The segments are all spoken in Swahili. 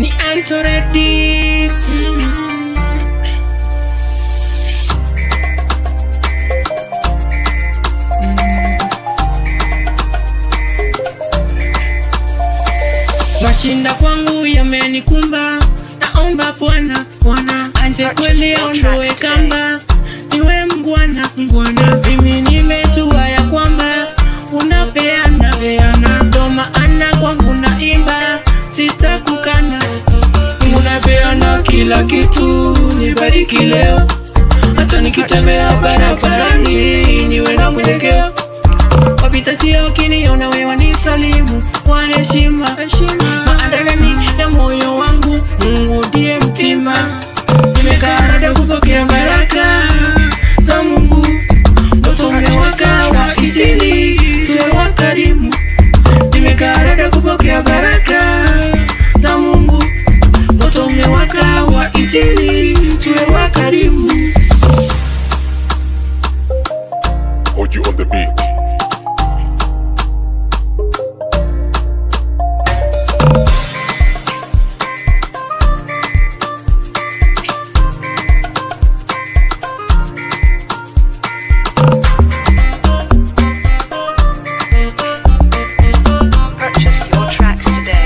ni Antoredix. Mashinda kwangu yamenikumba, naomba Bwana Bwana anje kweli aondoe kamba, niwe mngwana mngwana. Mimi nimejua ya kwamba unapeana peana, ndo maana kwangu naimba, sitakukana. Unapeana kila kitu, nibariki leo, hata nikitembea barabarani niwe na mwelekeo wapita njia wakiniona wewe nisalimu kwa heshima maandalani ya moyo wangu Mungu ndiye mtima nimekaa rada kupokea baraka za Mungu moto umewaka wa injili tuwe wakarimu nimekaa rada kupokea baraka za Mungu moto umewaka wa injili tuwe wakarimu Hold you on the beat. Purchase your tracks today.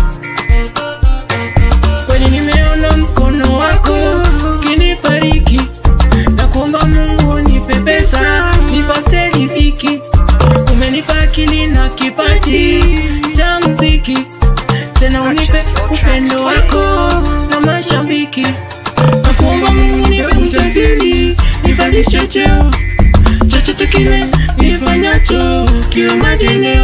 kwani nimeona mkono wako ukinibariki na kuomba Mungu nipe pesa nipate riziki. Umenipa akili na kipaji cha mziki, tena unipe upendo wako na mashabiki. Na kuomba Mungu nipe utajiri, nipandishe cheo, chochote kile nifanyacho kiwe maendeleo.